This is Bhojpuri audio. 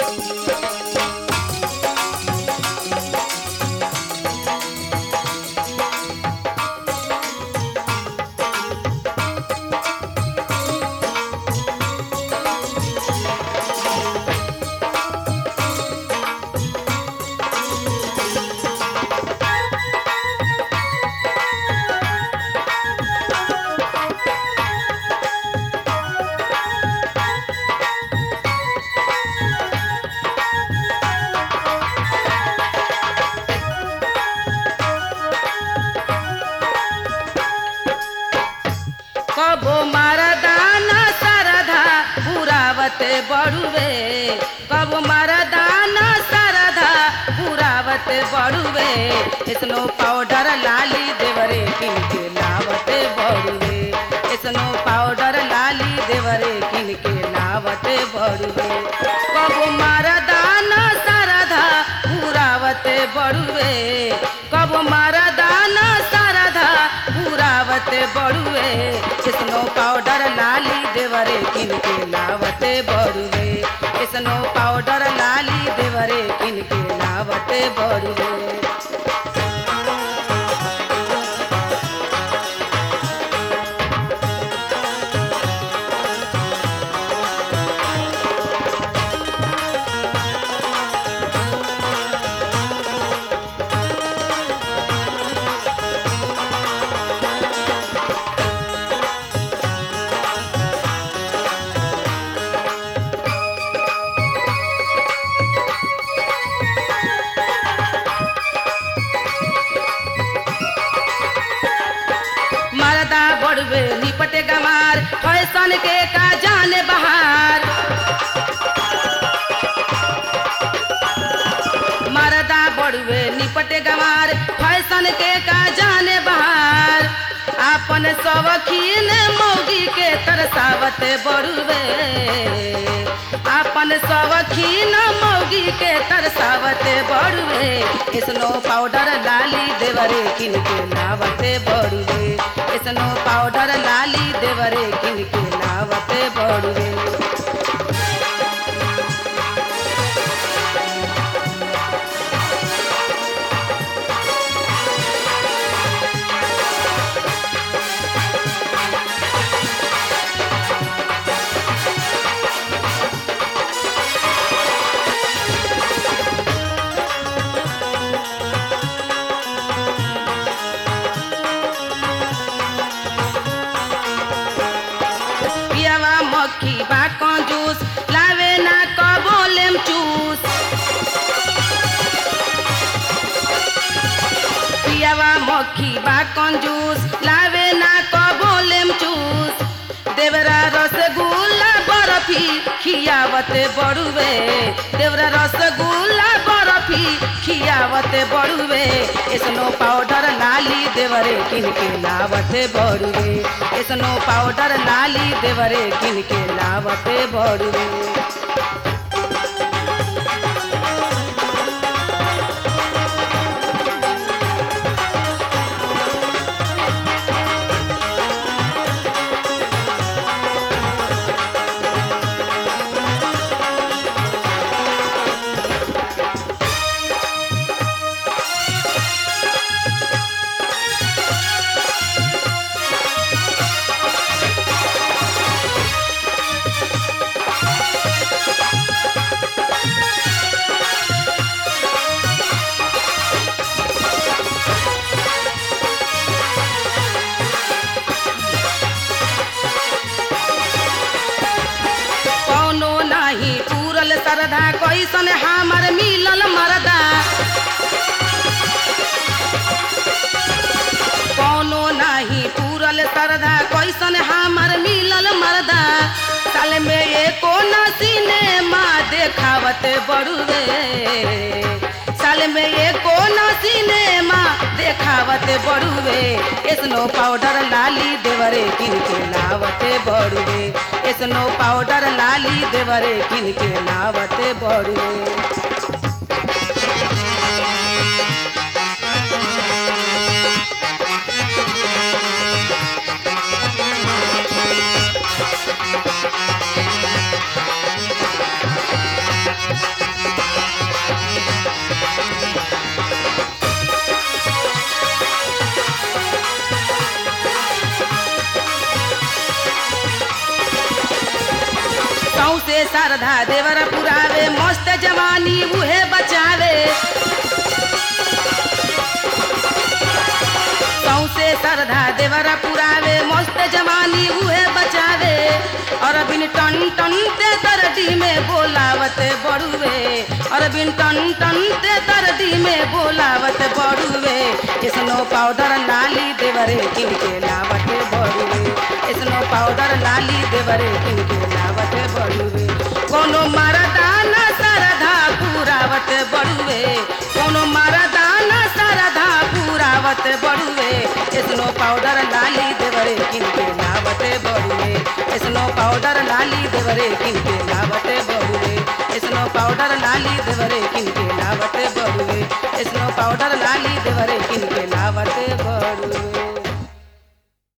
कबो मरदाना सरधा पुरावते बड़ुवे कबो मरदाना सरधा पुरावते बड़ुवे स्नो पाउडर लाली देवरे किनके लावते बड़ुवे स्नो पाउडर लाली देवरे किनके लावते बड़ुवे कबो मरदाना सरधा पुरावते बड़ुवे कबो मरदाना सरधा पुरावते बड़ुए स्नो पाउडर लाली देवरे किनके लावते बड़ुए स्नो पाउडर लाली देवरे किनके लावते बड़ुए मरदा बड़ुए निपटे गमार फैशन के का जाने बहार मरदा बड़ुए निपटे गमार फैशन के का जाने बहार आपन सवखीन मौगी के तरसावते बड़ुए आपन सवखीन मौगी के तरसावते बड़ुए स्नो पाउडर लाली देवरे किनके लावते बड़ुए स्नो पाउडर लाली देवरे किनके लावते बड़ुए पियावा मक्खी बा कंजूस लावे ना कबोलेम चूस पियावा मक्खी बा कंजूस लावे ना कबोलेम चूस देवरा रसगुल्ला बर्फी खियावते बड़ुए देवरा रसगुल्ला बर्फी खियावते बड़ुए स्नो पाउडर लाली देवरे किनके लावते बड़ुए स्नो पाउडर लाली देवरे किनके लावते बड़ुए कौनो नाही पूरल सरधा कैसन हमर मिलल मरदा कौनो नाही पूरल सरधा कैसन हमर मिलल मरदा साल में एको न सिनेमा देखावत बड़ुए साल में एको न सिनेमा देखावत बड़ुए स्नो पाउडर लाली देवरे किनके लावते बड़ुए स्नो पाउडर लाली देवरे किनके लावते बड़ुए शारदा देवर पुरावे मस्त जवानी उहे बचावे सौसे श्रद्धा देवर पुरावे मस्त जवानी उहे बचावे और बिन टन टन ते तरदी में बोलावत बड़ुए और बिन टन टन ते तरदी में बोलावत बड़ुए स्नो पाउडर लाली देवरे किनके लावत बड़ुए स्नो पाउडर लाली देवरे किनके लावत बड़ुए कोनो मरदाना सरधा पुरावत बड़ुए कोनो मरदाना सरधा पुरावत बड़ुए स्नो पाउडर लाली देवरे किनके लावत बड़ुए स्नो पाउडर लाली देवरे किनके लावत बड़ुए स्नो पाउडर लाली देवरे किनके लावत बड़ुए स्नो पाउडर लाली